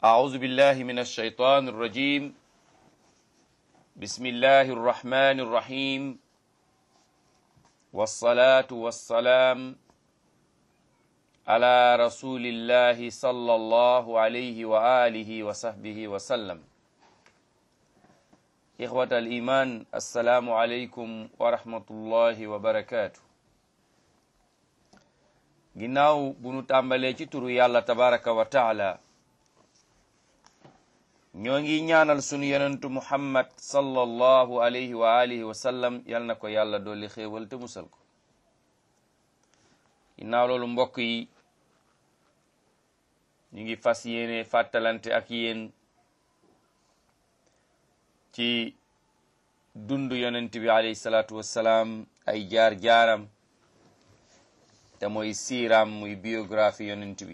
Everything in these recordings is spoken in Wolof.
أعوذ بالله من الشيطان الرجيم بسم الله الرحمن الرحيم والصلاة والسلام على رسول الله صلى الله عليه وآله وصحبه وسلم إخوة الإيمان السلام عليكم ورحمة الله وبركاته ginnaaw bu nu tàmbalee ci turu yàlla tabaraka wa taala ñoo ngi ñaanal sunu yonentu muhammad sallallahu alayhi wa alihi wa sallam yal na ko yàlla dolli xéewal te musal ko ginnaaw loolu mbokk yi ñu ngi fas yéene fàttalante ak yéen ci dund yonent bi alayhi salaatu wassalaam ay jaar-jaaram te mooy siiraam muy biographie yonent bi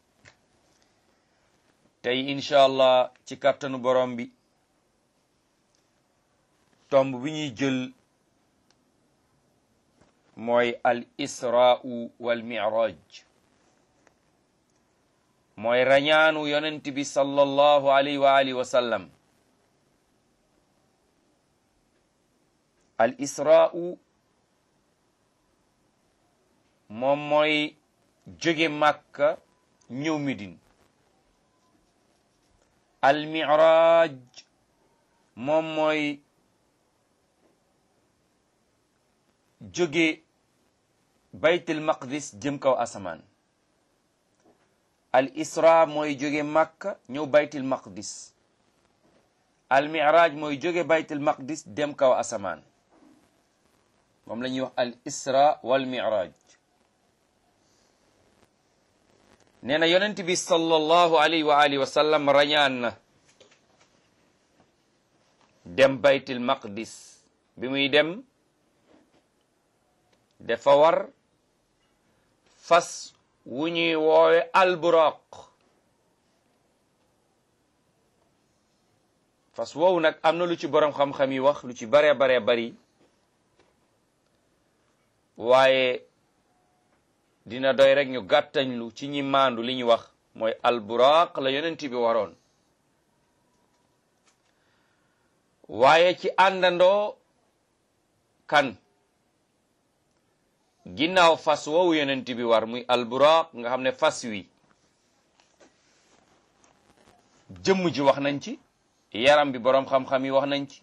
tey incha allah ci kàttanu borom bi tomb bi ñuy jël mooy al israu wal miraj mooy rañaanu yonent bi sallallahu alayhi wa alihi wa sallam al israu moom mooy jóge màkka ñëw midin al miraj moom mooy jóge baytul maqdis jëm kaw asamaan al isra mooy jóge màkka ñëw baytul maqdis al miraj mooy jóge baytul maqdis dem kaw asamaan moom la ñuy wax al isra wal miraj nee na yonent bi sallallahu alayhi wa alihi wa sallam rañaan na dem baytil maqdis bi muy dem dafa war fas wu ñuy woowe alburaq fas woowu nag am na lu ci boroom xam-xam yi wax lu ci bare bare bari waaye dina doy rek ñu gàttañlu ci ñi maandu li ñu wax mooy alburaq la yonent bi waroon waaye ci àndandoo kan ginnaaw fas woowu yonent bi war muy alburaq nga xam ne fas wi jëmm ji wax nañ ci yaram bi boroom xam-xam yi wax nañ ci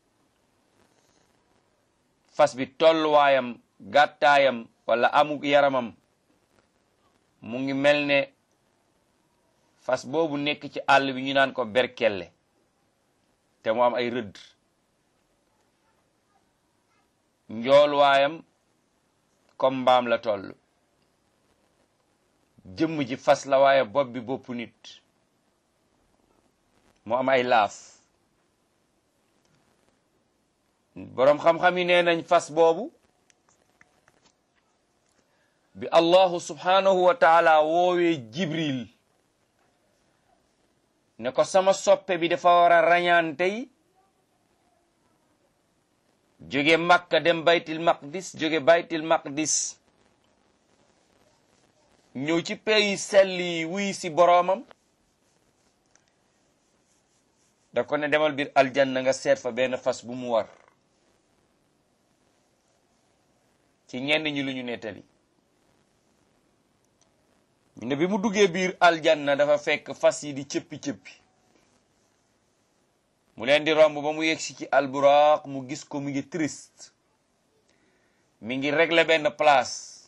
fas bi tolluwaayam gàttaayam wala amuk yaramam mu ngi mel ne fas boobu nekk ci àll bi ñu naan ko berkelle te mu am ay rëdd njoolwaayam comme mbaam la toll jëmm ji fas la waaye bopp bi boppu nit mu am ay laaf boroom xam-xam yi nee nañ fas boobu bi allahu subhanahu wa taala woowee jibril ne ko sama soppe bi dafa war a rañaan tey jóge makka dem baytil maqdis jóge baytil maqdis ñëw ci pays sell yi wuy si boroomam da ko ne demal biir aljanna nga seet fa benn fas bu mu war ci ñenn ñi lu ñu nettali ñu ne bi mu duggee biir aljanna dafa fekk fas yi di cëppi-cëppi mu leen di romb ba mu yegsi ci alburaq mu gis ko mu ngi triste mi ngi régler benn place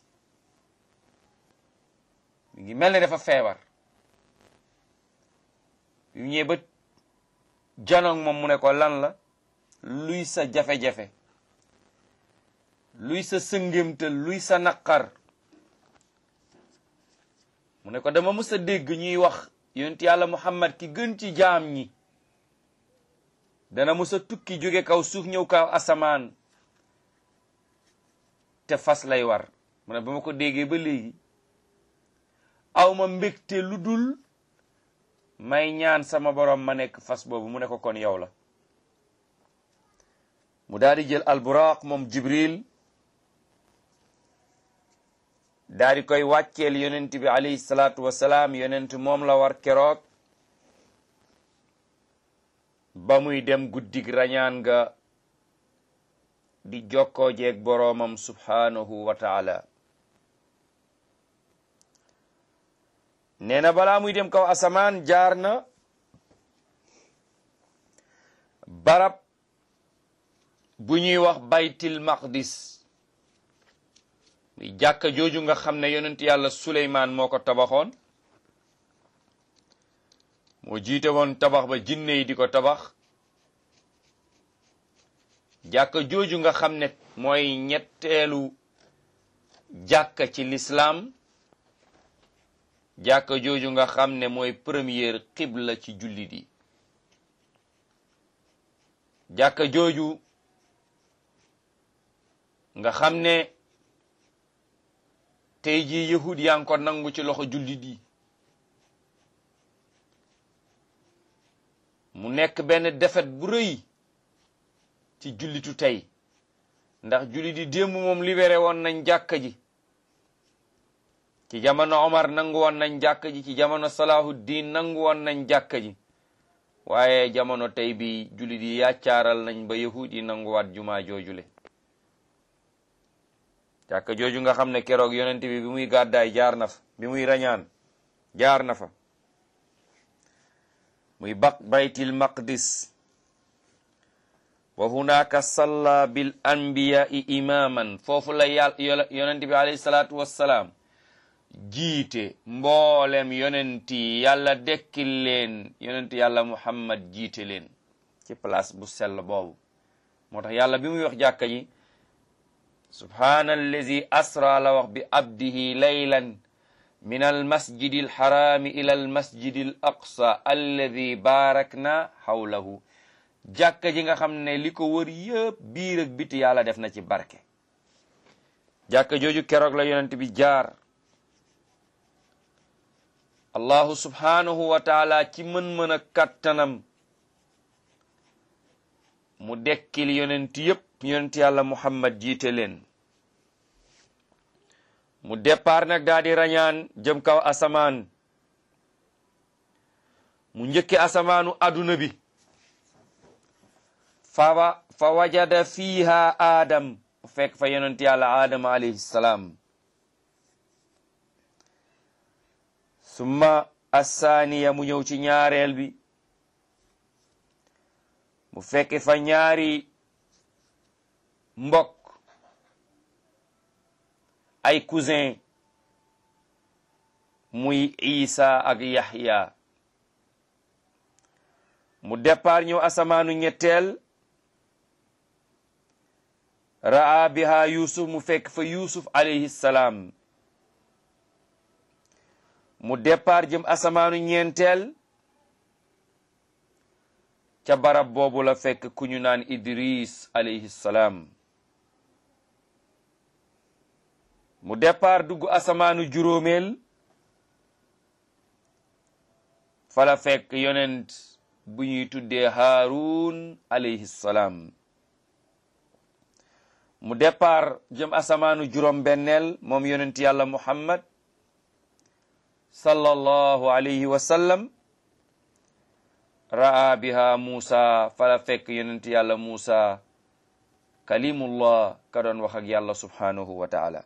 mi ngi mel ne dafa feebar yu ñëwee ba janoog moom mu ne ko lan la luy sa jafe-jafe luy sa sëngémtal luy sa naqar mu ne ko dama mës a dégg ñuy wax yonent yàlla muhammad ki gën ci jaam ñi dana mës a tukki jóge kaw suuf ñëw kaw asamaan te fas lay war mu ne ba ma ko déggee ba léegi awma mbégte lu dul may ñaan sama borom ma nekk fas boobu mu ne ko kon yow la mu daal di jël alburaq moom jibril daal di koy wàcceel yonent bi alayhi salaatu wasalaam yonent moom la war keroog ba muy dem guddig rañaan ga di jokkoo jeeg boroomam subhaanahu wa taala nee na balaa muy dem kaw asamaan jaar na barab bu ñuy wax baytil maqdis muy jàkka jooju nga xam ne yonent yàlla suleymaan moo ko tabaxoon moo jiite woon tabax ba jinne yi di ko tabax jàkka jooju nga xam ne mooy ñetteelu jàkka ci lislaam jàkka jooju nga xam ne mooy première xibla ci jullit yi jàkka jooju nga xam ne tey jii yahud yaa ngi ko nangu ci loxo jullit yi mu nekk benn defet bu rëy ci jullitu tey ndax jullit yi démb moom libéré woon nañ jàkka ji ci jamono Omar nangu woon nañ jàkka ji ci jamono Salahuddin nangu woon nañ jàkka ji waaye jamono tey bi jullit yi yàccaaral nañ ba yahud yi nanguwaat jumaa joojule jàkka jooju nga xam ne keroog yonent bi bi muy gàddaay jaar na fa bi muy rañaan jaar na fa muy baq baytil maqdis wa hunaka salla bil anbiyai imaman foofu la yàlla yonent bi alayhi salaatu wassalaam jiite mboolem yonent yi yàlla dekkil leen yonent yàlla muhammad jiite leen ci place bu sell boobu moo tax yàlla bi muy wax jàkka ji subhaana allazi asra la wax bi abdihi laylan min almasjidi alxaraami ila almasjidi al aqsa alladi baarakna xawlahu jàkka ji nga xam ne li ko wër yëpp biir ak biti yàlla def na ci barke jàkka jooju keroog la yonent bi jaar allahu subhaanahu wa taala ci mën-mën a kattanam mu dekkil yonent yëpp yonent yàlla muhammad jiite leen mu départ nag daa di rañaan jëm kaw asamaan mu njëkke asamaanu aduna bi fa fa wajada fiiha aadam mu fekk fa yonent yàlla aadama alayhi salaam summa assaaniya mu ñëw ci ñaareel bi mu fekk fa ñaari mbokk ay cousin muy isa ak yahya mu départ ñëw asamaanu ñetteel ra'a biha yusuf mu fekk fa yusuf alayhi salaam mu départ jëm asamaanu ñeenteel ca barab boobu la fekk ku ñu naan idris alayhi salaam mu départ dugg asamaanu juróomeel fala fekk yonent bu ñuy tuddee haarun alayhi salaam mu départ jëm asamaanu juróom benneel moom yonent yàlla muhammad sallallahu alayhi wa sallam ra'a biha musa fala fekk yonent yàlla musa kalimullah ka doon wax ak yàlla subhanahu wa taala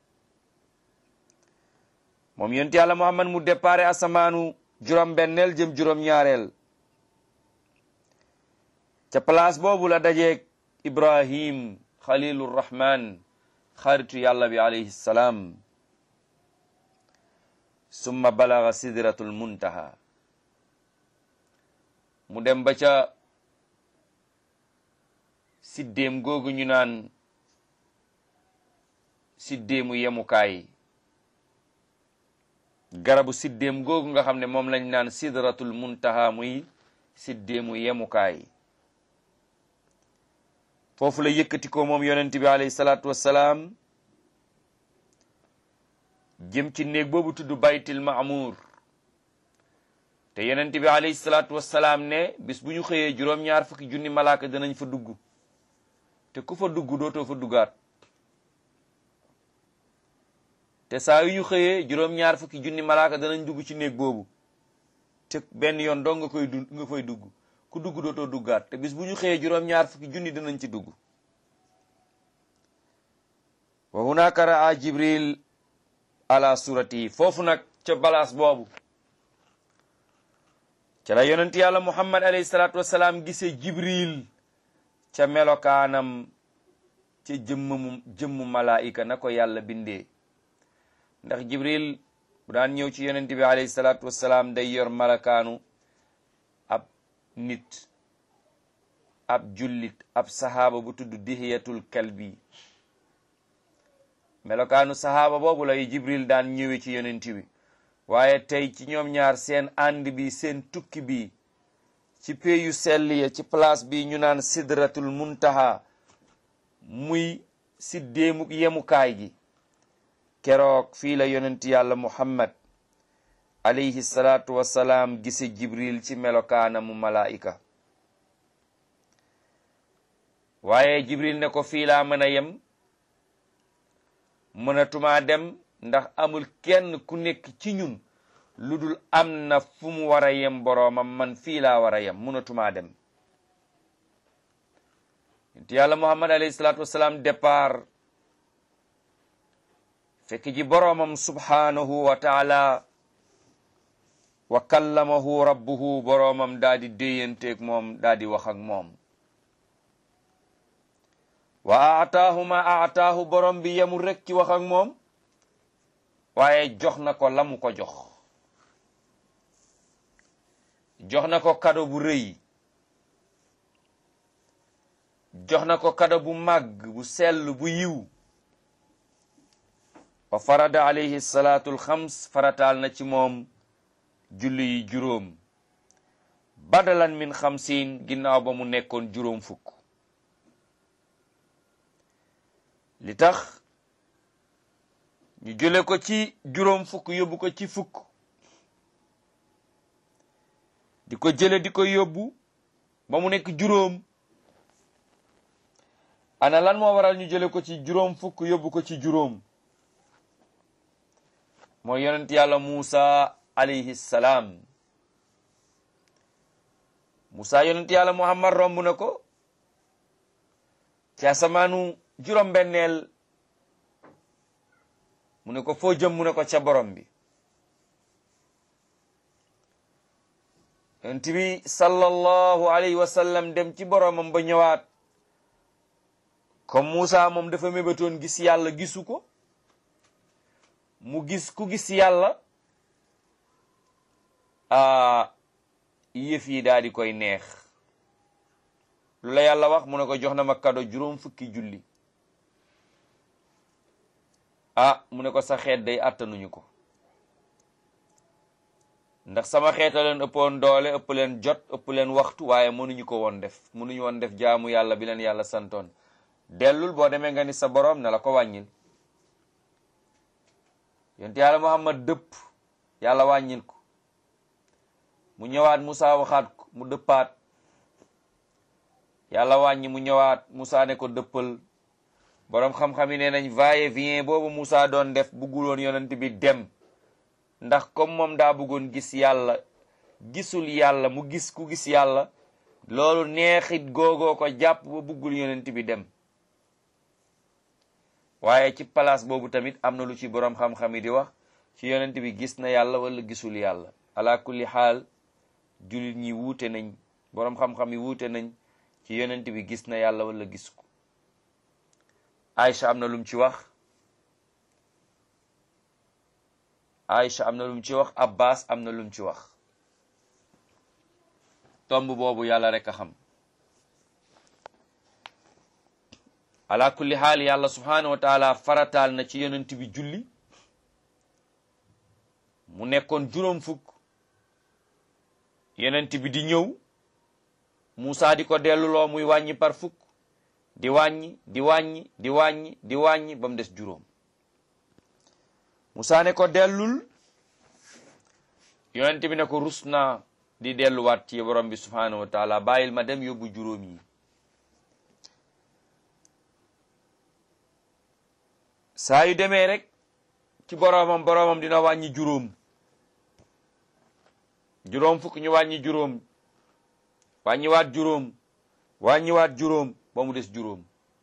moom yonent yàlla muhammad mu départ asamaanu juróom benneel jëm juróom ñaareel ca place boobu la dajeeg ibrahim xalilur rahman xaritu yàlla bi alayhi salaam summa balaga sidratul muntaha mu dem ba ca siddéem googu ñu naan siddéemu yemukaay garabu siddéem googu nga xam ne moom lañ naan sidratul muntaha muy siddéemu yemukaay foofu la yëkkati ko moom yonent bi alayhi salaatu wassalaam jëm ci néeg boobu tudd baytil maamuur te yonent bi alayhi salaatu wassalaam ne bis bu ñu xëyee juróom-ñaar fukki junni malaaka danañ fa dugg te ku fa dugg dootoo fa duggaat te saa yu ñu xëyee juróom-ñaar fukki junni malaaka danañ dugg ci néeg boobu te benn yoon dong nga koy du nga koy dugg ku dugg dootoo duggaat te bis bu ñu xëyee juróom-ñaar fukki junni dinañ ci dugg wa hunaka raa jibril ala surati foofu nag ca balaas boobu ca la yonent yàlla muhammad alayhi salaatu wasalaam gisee jibril ca melokaanam ca jëmmamu jëmmu malaayika na ko yàlla bindee ndax jibril bu daan ñëw ci yonent bi alayhi salaatu wasalaam day yor malakaanu ab nit ab jullit ab sahaaba bu tudd dihiyatul kalbi melokaanu sahaaba boobu lay jibril daan ñëwee ci yonent bi waaye tey ci ñoom ñaar seen ànd bi seen tukki bi ci péyu sell ya ci place bi ñu naan sidratul muntaha muy siddéemuk yemukaay gi keroog fii la yonent yàlla muhammad alayhi salaatu wassalaam gise jibril ci melokaanamu malaa'ika waaye jibril ne ko fii laa mën a yem mënatumaa dem ndax amul kenn ku nekk ci ñun lu dul am na fu mu war a yem boroomam man fii laa war a yem mënatumaa dem yonent yàlla muhammad alayhi salaatu wassalaam départ fekk ji boroomam subhaanahu wa taala wa kallamahu rabbuhu boroomam daa di déyanteeg moom daa di wax ak moom wa aataahu ma aataahu borom bi yemul rek ci wax ak moom waaye jox na ko la mu ko jox jox na ko kado bu rëy jox na ko kado bu màgg bu sell bu yiw wa farada alayhi salaatul xams farataal na ci moom julli yi juróom badalan min xamsin ginnaaw ba mu nekkoon juróom fukk li tax ñu jële ko ci juróom fukk yóbbu ko ci fukk di ko jële di ko yóbbu ba mu nekk juróom ana lan moo waral ñu jële ko ci juróom fukk yóbbu ko ci juróom mooy yonent yàlla Muusa alayhi salaam Muusa yonent yàlla Muhammad romb na ko ci asamaanu juróom benneel mu ne ko foo jëm mu ne ko ca borom bi yonent bi sallallahu alayhi wa sallam dem ci boromam ba ñëwaat comme Muusa moom dafa mébatoon gis yàlla gisu ko mu gis ku gis yàlla a yëf yi daal di koy neex lu la yàlla wax mu ne ko jox na ma kado juróom fukki julli ah mu ne ko sa xeet day attanuñu ko ndax sama xeeta leen ëppoon doole ëpp leen jot ëpp leen waxtu waaye mënuñu ko woon def mënuñu woon def jaamu yàlla bi leen yàlla santoon dellul boo demee nga ni sa boroom ne la ko wàññil yonent yàlla muhammad dëpp yàlla wàññil ko mu ñëwaat Musa waxaat ko mu dëppaat yàlla wàññi mu ñëwaat Musa ne ko dëppal boroom xam-xam yi nee nañ va-et vient boobu Musa doon def bugguloon yonent bi dem ndax comme moom daa bëggoon gis yàlla gisul yàlla mu gis ku gis yàlla loolu neexit googoo ko jàpp ba buggul yonent bi dem waaye ci place boobu tamit am na lu ci boroom xam-xam yi di wax ci yonent bi gis na yàlla wala gisul yàlla ala kulli xaal jullit ñi wuute nañ boroom xam-xam yi wuute nañ ci yonent bi gis na yàlla wala gis ko Aïcha am na lum ci wax Aïcha am na lum ci wax Abbas am na lum ci wax tomb boobu yàlla rek a xam ala kulli xaal yàlla subhanahu wa taala farataal na ci yonent bi julli mu nekkoon juróom fukk yonent bi di ñëw Musa di ko delluloo muy wàññi par fukk di wàññi di wàññi di wàññi di wàññi ba mu des juróom Musa ne ko dellul yonent bi ne ko rus naa di delluwaat ci borom bi subhanahu wa taala bàyyil ma dem yóbbu juróom yi saa yu demee rek ci boroomam boroomam dina wàññi juróom juróom fukk ñu wàññi juróom wàññiwaat juróom wàññiwaat juróom ba mu des juróom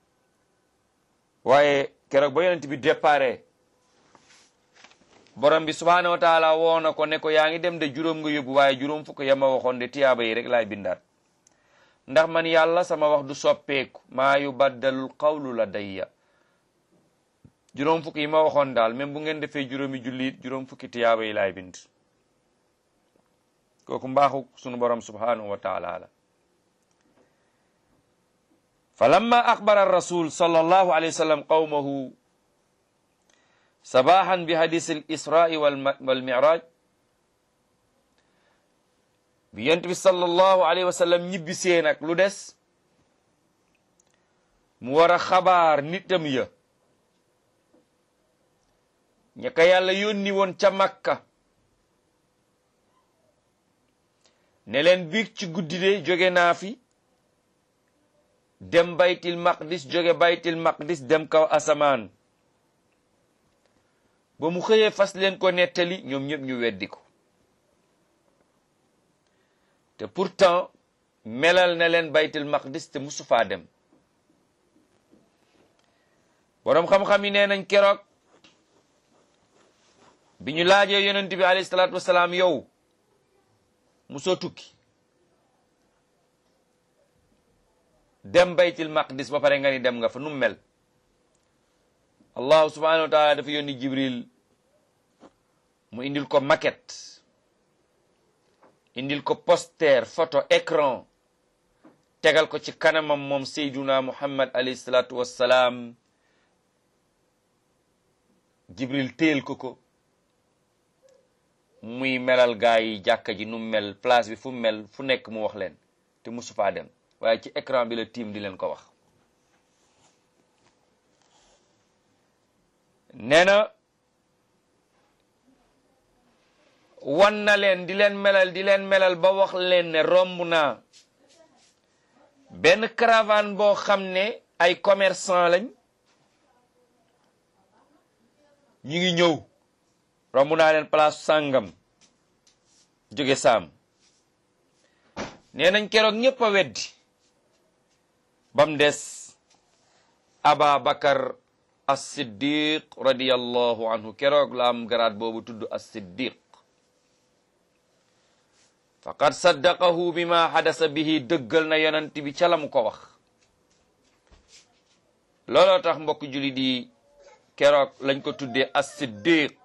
waaye keroog ba yonent bi déparé borom bi subhaanahu wa taala woo na ko ne ko yaa ngi dem de juróom nga yóbbu waaye juróom fukk yama waxoon de tiyaaba yi rek laay bindaat ndax man yàlla sama wax du soppeeku maa yu baddalul qawlu la dayya juróom fukk yi ma waxoon daal même bu ngeen defee juróomi jullit juróom fukki tiyaaba yi laay bind kooku mbaaxu sunu borom subhanahu wa taala la fa lamma axbara rasul sallallahu alayhi wa sallam qawmahu sabahan bi hadis al israi wal miraj bi yent bi sallallahu alayhi wa sallam ñibbisee nag lu des mu war a xabaar nitam ya ña ka yàlla yónni woon ca makka ne leen biig ci guddi de jóge naa fi dem baytil maqdis jóge baytil maqdis dem kaw asamaan ba mu xëyee fas leen ko nettali ñoom ñëpp ñu weddi ko te pourtant melal na leen baytil maqdis te musu faa dem boroom xam-xam yi nee nañ keroog bi ñu laajee yonent bi alayhi salaatu wasalaam yow musoo tukki dem baytil maqdis ba pare nga ni dem nga fa nu mel allahu subhanahu wa taala dafa yónni jibril mu indil ko maquette indil ko poster photo écran tegal ko ci kanamam moom sayduna muhammad alayhi salaatu wassalaam jibril téel ko ko muy melal gaa yi jàkka ji nu mel place bi fu mel fu nekk mu wax leen te musu faa dem waaye ci écran bi la tiim di leen ko wax nee na wan na leen di leen melal di leen melal ba wax leen ne romb naa benn caravane boo xam ne ay commerçant lañ ñu ngi ñëw romb naa leen place sàngam jóge saam nee nañ keroog ñëpp a weddi bam des aba bakar as-siddiq radiyallahu anhu keroog la am garaat boobu tudd as-siddiq faqad saddaqahu bima hadasa bihi dëggal na yonent bi ca la mu ko wax looloo tax mbokk juli di keroog lañ ko tuddee as-siddiq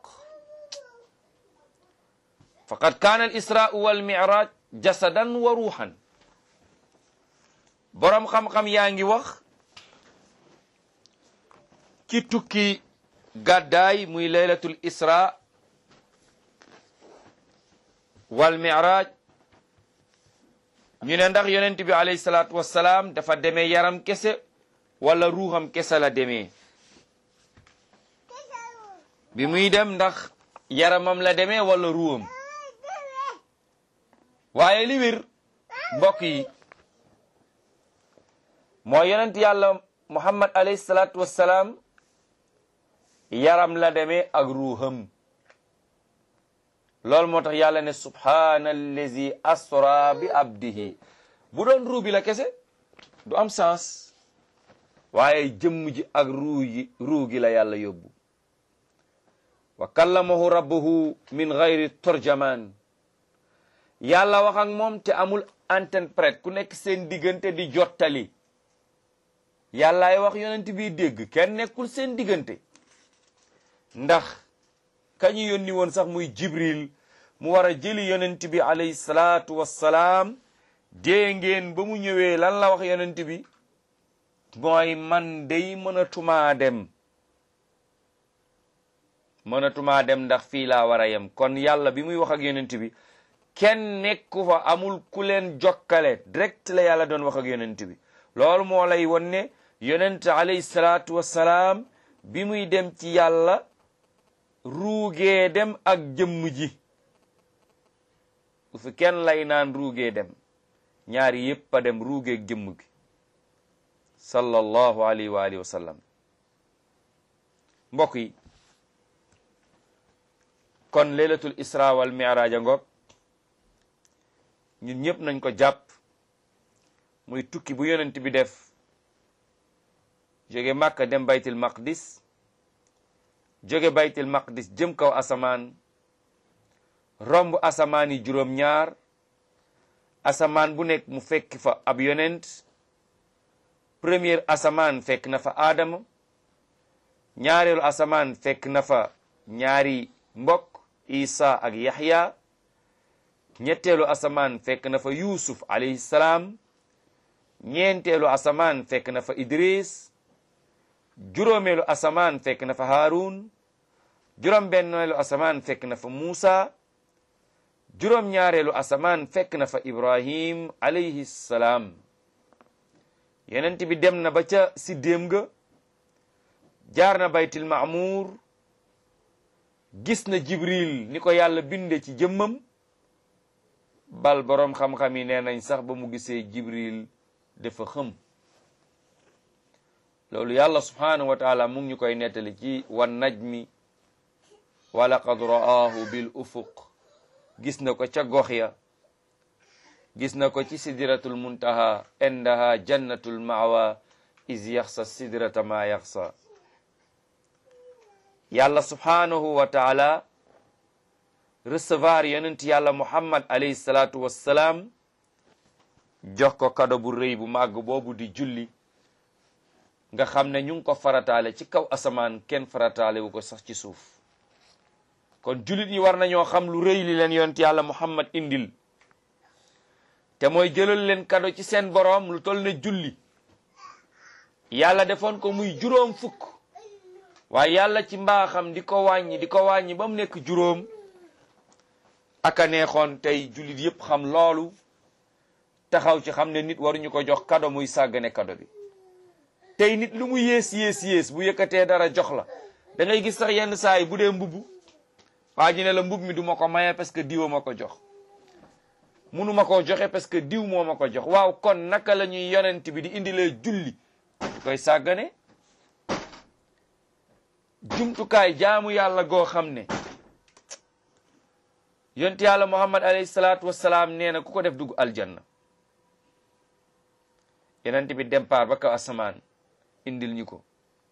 faqad kaana al israau wal miraj jasadan wa ruuxan boroom xam-xam yaa ngi wax ci tukki gàddaay muy laylatul isra wal miraj ñu ne ndax yonent bi alayhi salaatu wassalaam dafa demee yaram kese wala ruuxam kese la demee bi muy dem ndax yaramam la demee wala ruuxam waaye li wér mbokk yi moo yonent yàlla muhammad alayhi salaatu wassalaam yaram la demee ak ruuxam loolu moo tax yàlla ne subhaana allazi asra bi abdihi bu doon ruu bi la kese du am sens waaye jëmm ji ak ruu yi ruu gi la yàlla yóbbu wa kallamahu rabbuhu min gayri torjaman yàlla wax ak moom te amul interprète ku nekk seen diggante di jottali yàllaay wax yonent bi dégg kenn nekkul seen diggante ndax kañu yónni woon sax muy jibril mu war a jëli yonent bi alayhi salaatu wassalaam dee ngeen ba mu ñëwee lan la wax yonent bi mooy man day mënatumaa dem mënatumaa dem ndax fii laa war a yem kon yàlla bi muy wax ak yonent bi kenn nekku fa amul ku leen jokkale direct la yàlla doon wax ak yonent bi loolu moo lay won ne yonent alayhi salaatu wassalaam bi muy dem ci yàlla ruugee dem ak jëmm ji bu fi kenn lay naan ruugee dem ñaari yépp a dem ruugeeg jëmm gi sallallahu alayhi wa alihi wa sallam mbokk yi kon laylatul isra wal mi'raj ngoog ñun ñëpp nañ ko jàpp muy tukki bu yonent bi def jóge Makka dem baytil maqdis jóge baytil maqdis jëm kaw asamaan romb asamaan yi juróom-ñaar asamaan bu nekk mu fekk fa ab yonent première asamaan fekk na fa aadama ñaareelu asamaan fekk na fa ñaari mbokk isa ak yaxya ñetteelu asamaan fekk na fa yusuf alayhi salaam ñeenteelu asamaan fekk na fa idris juróomeelu asamaan fekk na fa haarun juróom-benneelu asamaan fekk na fa muusa juróom-ñaareelu asamaan fekk na fa ibrahim alayhi salaam yonent bi dem na ba ca siddéem ga jaar na baytil maamuur gis na jibril ni ko yàlla binde ci jëmmam bal boroom xam-xam yi nee nañ sax ba mu gisee jibril dafa xëm loolu yàlla subhanahu wa taala mu ngi ñu koy nettali ci wan najmi wa laqad ra'aahu bil ufuq gis na ko ca gox ya gis na ko ci sidratul muntaha indaha jannatul maawa is yaxsa sidrata ma yaxsa yàlla subhanahu wa taala recevoir yonent yàlla muhammad alayhi salatu wassalaam jox ko kado bu rëy bu màgg boobu di julli nga xam ne ñu ngi ko farataale ci kaw asamaan kenn farataale wu ko sax ci suuf kon jullit yi war nañoo xam lu rëy li leen yonent yàlla muhammad indil te mooy jëlal leen kado ci seen boroom lu toll ne julli yàlla defoon ko muy juróom fukk waaye yàlla ci mbaaxam di ko wàññi di ko wàññi ba mu nekk juróom aka neexoon tey jullit yépp xam loolu taxaw ci xam ne nit waruñu ko jox kado muy sàggane kado bi tey nit lu mu yées yées yées bu yëkkatee dara jox la da ngay gis sax yenn saa yi bu dee mbubb waa ji ne la mbub mi du ma ko maye parce que diwa ma ko jox munu ma koo joxe parce que diw moo ma ko jox waaw kon naka la ñuy yonent bi di indilee julli di koy sàggane jumtukaay jaamu yàlla goo xam ne yonent yàlla muhammad alayhi salaatu wassalaam nee na ku ko def dugg aljanna yonent bi départ ba kaw asamaan indil ñu ko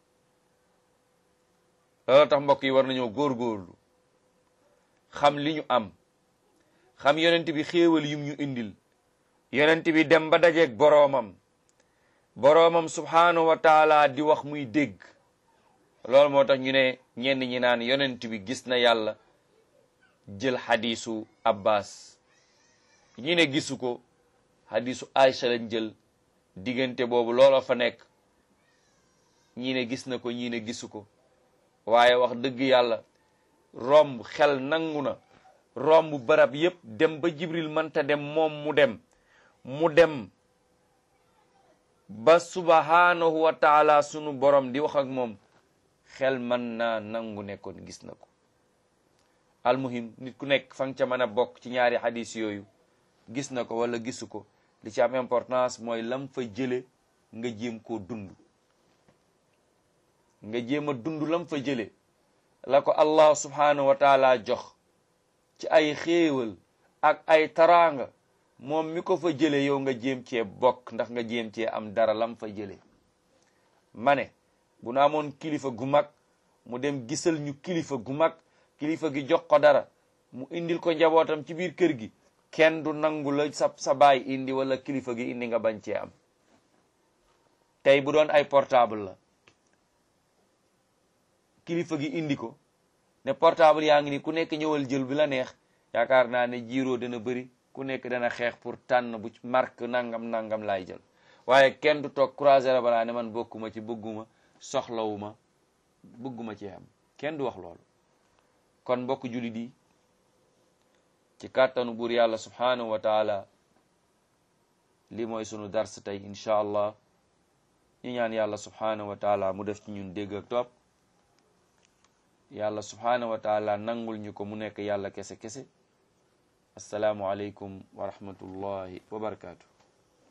loolu tax mbokk yi war nañoo góorgóorlu xam li ñu am xam yonent bi xéewal yum ñu indil yonent bi dem ba dajeeg boroomam boroomam subhaanahu wa taala di wax muy dégg loolu moo tax ñu ne ñenn ñi naan yonent bi gis na yàlla jël xadisu abbas ñi ne gisu ko xadisu aïcha lañ jël diggante boobu looloo fa nekk ñi ne gis na ko ñi ne gisu ko waaye wax dëgg yàlla romb xel nangu na romb barab yépp dem ba jibril mënta dem moom mu dem mu dem ba subhanahu wa taala sunu borom di wax ak moom xel mën naa nangu nekkoon gis na ko almuhim nit ku nekk fa nga ca mën a bokk ci ñaari xadis yooyu gis na ko wala gisu ko li ci am importance mooy lam fa jële nga jéem koo dund nga jéem a dund lam fa jële la ko allah subhanahu wa taala jox ci ay xéewal ak ay taraanga moom mi ko fa jële yow nga jéem cee bokk ndax nga jéem cee am dara lam fa jële ma ne bu nu amoon kilifa gu mag mu dem gisal ñu kilifa gu mag kilifa gi jox ko dara mu indil ko njabootam ci biir kër gi kenn du nangu la sa sa baay indi wala kilifa gi indi nga bañ cee am tey bu doon ay portable la kilifa gi indi ko ne portable yaa ngi ni ku nekk ñëwal jël bi la neex yaakaar naa ne jiiroo dana bëri ku nekk dana xeex pour tànn bu marque nangam nangam laay jël waaye kenn du toog croiser la balaa ne man bokkuma ci bëgguma soxlawuma bëgguma ci am kenn du wax loolu kon mbokk jullit yi ci kàttanu buur yàlla subhanahu wa taala li mooy sunu dars tey incha allah ñu ñaan yàlla subhanahu wa taala mu def ci ñun dégg ak topp yàlla subhanahu wa taala nangul ñu ko mu nekk yàlla kese kese asalaamu aleykum wa rahmatullahi wa barakaatu